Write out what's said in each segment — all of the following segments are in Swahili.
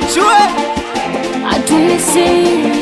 Chunchwe Atunisi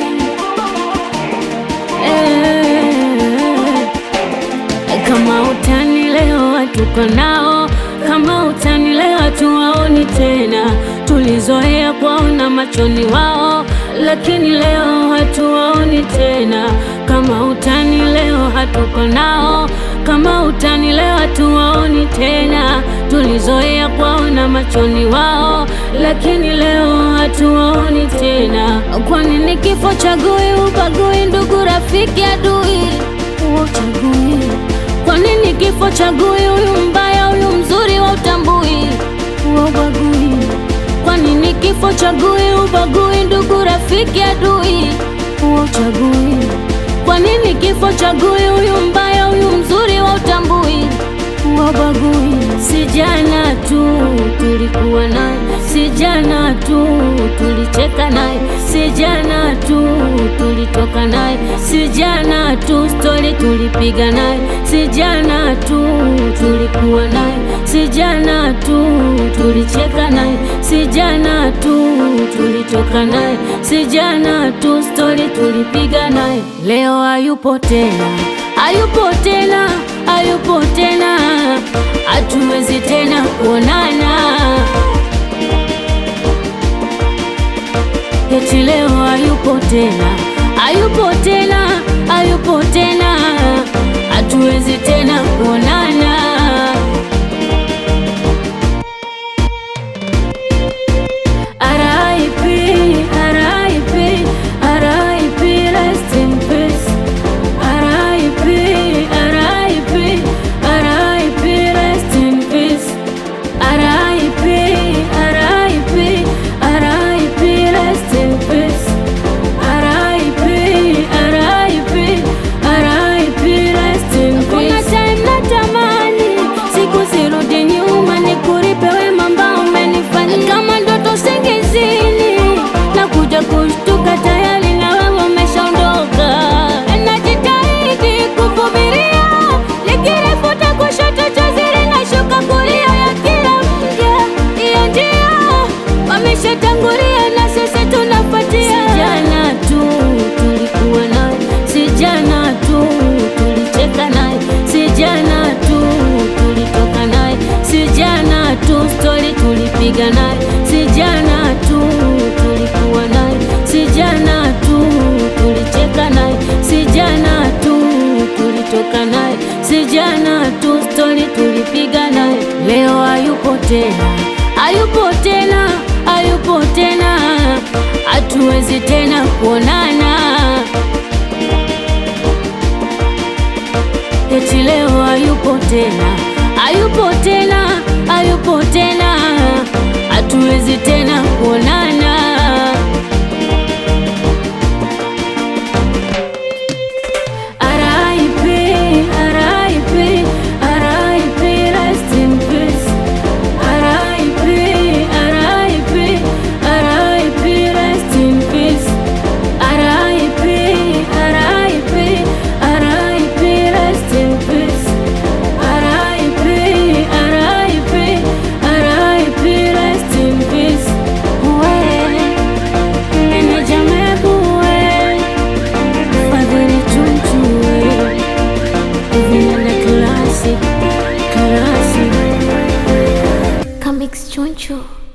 eh, kama utani leo hatuko nao, kama utani leo hatuwaoni tena. Tulizoea kuwaona machoni wao, lakini leo hatuwaoni tena. Kama utani leo hatuko nao, kama utani leo hatuwaoni tena. Tulizoea kuwaona machoni wao, lakini leo hatuwaoni tena. Kwa nini kifo chagui, ubagui, ndugu, rafiki, adui, uchagui? Kwa nini kifo chagui, huyu mbaya, huyu mzuri, wa utambui, wa ubagui? Kwa nini kifo chagui, ubagui, ndugu, rafiki, adui, wa uchagui? Kwa nini kifo chagui, huyu mbaya, huyu mzuri, wa utambui, wa ubagui? Si jana tu tulikuwa naye, si jana tu tulicheka naye, si jana tu tulitoka naye, si jana tu stori tulipiga naye, si jana tu tulikuwa naye, si jana tu tulicheka naye, si jana tu tulitoka naye, si jana tu stori tulipiga naye. Leo hayupo tena, hayupo tena, hayupo tena, hatuwezi tena kuonana. Eti leo hayupo tena, hayupo tena, hayupo tena, hatuwezi tena kuonana. RIP, RIP, RIP, rest in peace. RIP, RIP, RIP, rest in peace. RIP, RIP, RIP, rest in peace. RIP, RIP, RIP, rest in peace. Kuna time natamani siku zirudi nyuma, nikuripe wema ambao umenifanyia kama ndoto singizini, na kuja kushtuka tayari na wewe umeshaondoka. Najitahidi kuvumilia, likirifuta kushoto chozi linashuka kulia ya kila mja, hiyo njia wameshatangulia na sisi tunafuatia. Si jana tu tulikuwa naye, si jana tu tulicheka naye, si jana tu tulitoka naye, si jana tu stori tulipiga naye, si jana tu tulikuwa naye, si jana tu tulicheka naye, si jana tu tulitoka naye, si jana tu stori tulipiga naye. Leo hayupo tena, hayupo tena, hayupo tena, hatuwezi tena kuonana. Eti leo hayupo tena, hayupo tena, hayupo tena, hatuwezi tena kuonana. RIP, RIP, RIP, rest in peace. RIP, RIP, RIP, rest in peace. RIP, RIP, RIP, rest in peace. RIP, RIP, RIP, rest in peace. We, meneja Mebu we, Fadhili Chunchu we, Vinanda Classic, Classic. Comics Chunchu.